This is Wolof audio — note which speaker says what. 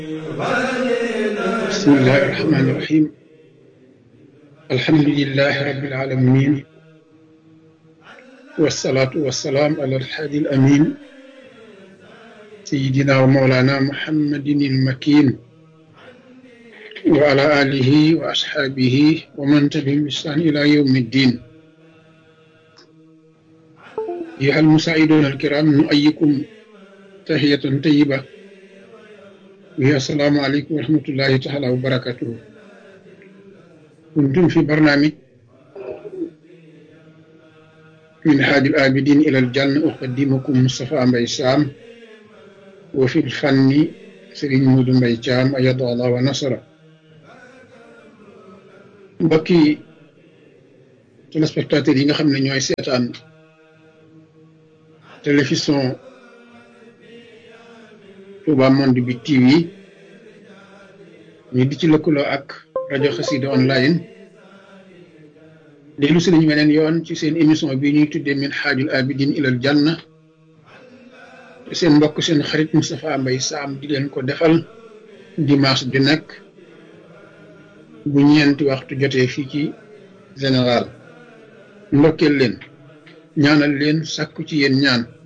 Speaker 1: bismillahi irrahmani irrahim alhamdulilahi rabbil alamin wasalaatu wasalaam ala alhaadi alamin sayidina wa mawlana muhammadin ilmakin wa ala alihi wa ashaabihi wa man tabi'ahum bi ihsaan ila yawmi ddin أيها المساعدون الكرام نؤيكم تحية طيبة وهي السلام عليكم ورحمة الله تعالى وبركاته كنتم في برنامج من حاد الآبدين إلى الجنة أقدمكم مصطفى مبي سام وفي الفن سرين مود مبي جام أيد الله ونصره mbokki téléspectateurs yi nga xam ne ñooy seetaan télévision Touba Monde bi TV ñu di ci lëkkaloo ak rajo Xassida online dellu si nañu weneen yoon ci seen émission bi ñuy tuddee min xaajul abidin ilal janna te seen mbokk seen xarit Moustapha Mbaye Sam di leen ko defal dimanche ju nekk bu ñeenti waxtu jotee fii ci général ndokkeel leen ñaanal leen sàkku ci yéen ñaan